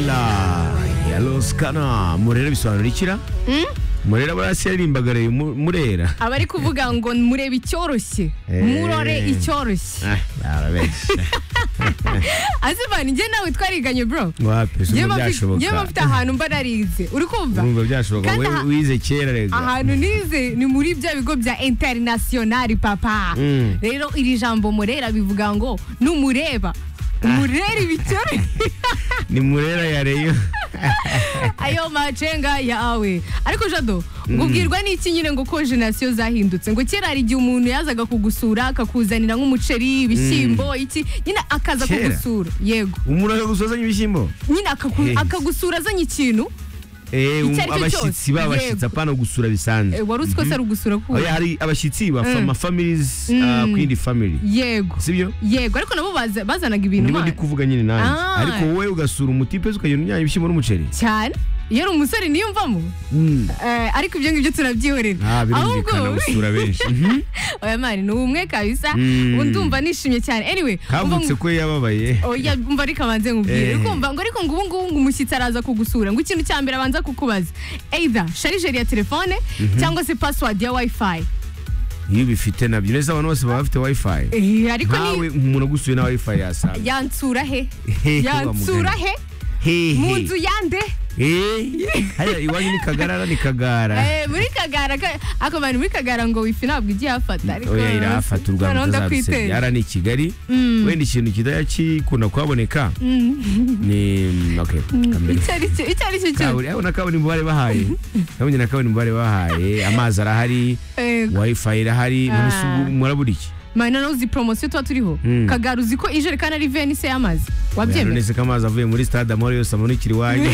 Lela ya Loskana Murera bisobanura ikira Murera buriya se yaririmbaga Reyo Mu- Murera abari kuvuga ngo murebe icyoroshye Eh. murore icyoroshye Ah, barabeshya azivana njye nawe twariganye bro wapi se njyewe ubwo mba mfite- njyewe mba mfite byashoboka ahantu mba narize uri kumva urumva byashoboka Kandi we aha- wize kera rega ahantu nize ni muri bya bigo bya interinasiyonari papa Mm. rero iri jambo murera bivuga ngo numureba umurera ibicyoroshye ni Murera ya Reyo ayo macenga yawe ariko jado ngo ubwirwa n'iki nyine ngo ko jenasiyo zahindutse ngo kera hari igihe umuntu yazaga kugusura akakuzanira nk'umuceri ibishyimbo iki nyine akaza Kera? kugusura yego umuntu akagusozanya ibishyimbo nyine akaku- Yes. akagusura azanye ikintu Eh, Icyo um- ari cyo abashyitsi cyose, babashyitsi yego. apana gusura bisanzwe Eh, wari uzi ko se ari ugusura ku Oya, hari abashyitsi ba Mm. fama families ah, ku yindi family yego sibyo yego ariko nabo baza- bazanaga ibintu niba ndi mana. kuvuga nyine nanjye Ah. ariko wowe ugasura umutipe ukagenda ujyanye ibishyimbo n'umuceri cyane iyo ari umusore niyumvamo Mm. Eh, ariko ibyo ngibyo turabyihorera Ah, birumvikana gusura benshi Mhm. oya mani ni umwe kabisa Mm. ubu ndumva nishimye cyane anyway umva kavutse mu- ko yababaye oya umva reka abanze Eh. nkubwire kumva ngo ariko ngo ubu ngubu ngo umushyitsi araza kugusura ngo ikintu cya mbere abanza kukubaza either sharijeri ya telefone cyangwa se password ya wifi iyo ubifite nabyo neza abantu bose baba bafite wifi Eh, ariko nkawe ni umuntu ugusuye na wifi yasanga yansura he Hehe, yansura wa mugani. he hehe mu nzu yande Eh, hariya iwanyu ni kagarara ni kagara Eh, muri kagara ka- ako bantu muri kagara ngo wifi ntabwo igiye hafata ariko oya irahafata u Rwanda noneho utazabisenya ndakwitera yara ni i kigali Mm. wenda ikintu kidajya kikunda kuhaboneka ni okay kamere icyo ari cyo icyo ari cyo cyose kaburi na kaburimbo bari bahaye nabonye na kaburimbo bari bahaye amazi arahari Eh, wifi irahari Ah. n'umusugu murabura iki mani noneho uzi poromosiyo tuba turiho Mm. kagara uzi ko ijerekani ari venise y'amazi Oya, wabyemera none se ko amazi avuye muri stade amahoro yose amanikira iwanyu